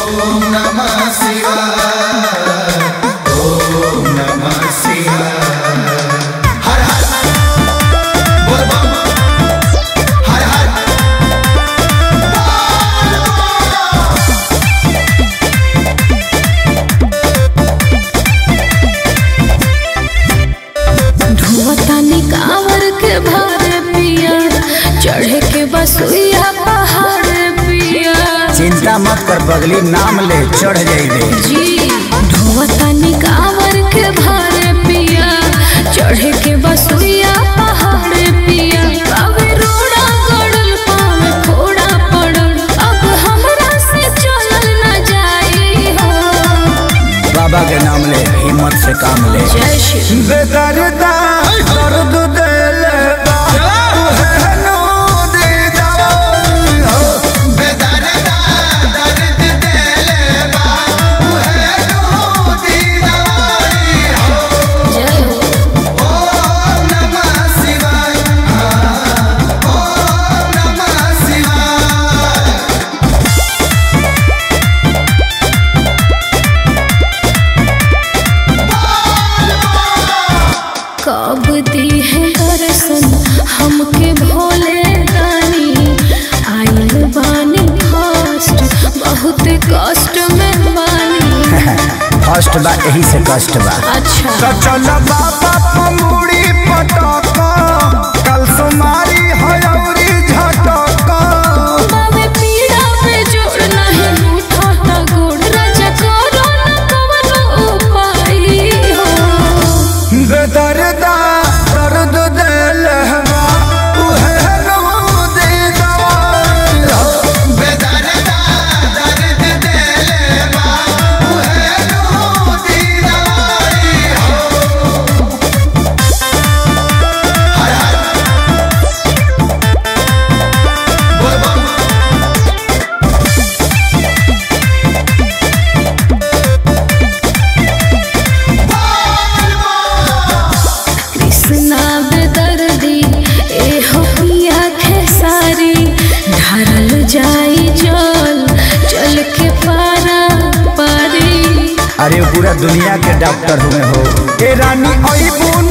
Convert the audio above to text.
ओम नमः शिवाय ओम नमः शिवाय हर हर बोल बम हर हर धुआतानी कांवर के भारे पिया चढ़े के बसुइया पहाड़ पिया चिंता मत कर बगली नाम ले चढ़ जाइबे जी धुआतानी कांवर के भारे पिया चढ़े के बसुइया पहाड़ पिया अबे रोड़ा गड़ल पावे फोड़ा पड़ल अब हमरा से चलल न जाई हो बाबा के नाम ले हिम्मत से काम ले जय श्री बेदर्दा दर्द देले बा तुहे नो दे दवाई हो बेदर्दा दर्द देले बा उहे नो दी दवाई हो जय हो ओम नमः शिवाय हाँ, ओम नमः शिवाय कब दी है दर्शन हमके भोले दानी आइल बानी फर्स्ट बहुत कष्ट में बानी फर्स्ट बा यही से कष्ट बा अच्छा तो चल बाबा पमुड़ी पटक कल सुमारी हयौरी झटक बाबे पीड़ा पे जोड़ नहीं उठाता गोड़ राजा करो न कवनो उपाय हो बेदर्दा दर्द देले बा उहे नो दे दवाई हो बेदर्दा दर्द देले बा उहे नो दी दवाई हो हर हर बोल बम कृष्णा बेदर्दी ए हो पिया खेसारी ढारल जाई जल चल के पारा पारी अरे वो पूरा दुनिया के डॉक्टर हुए हो ए रानी अइबू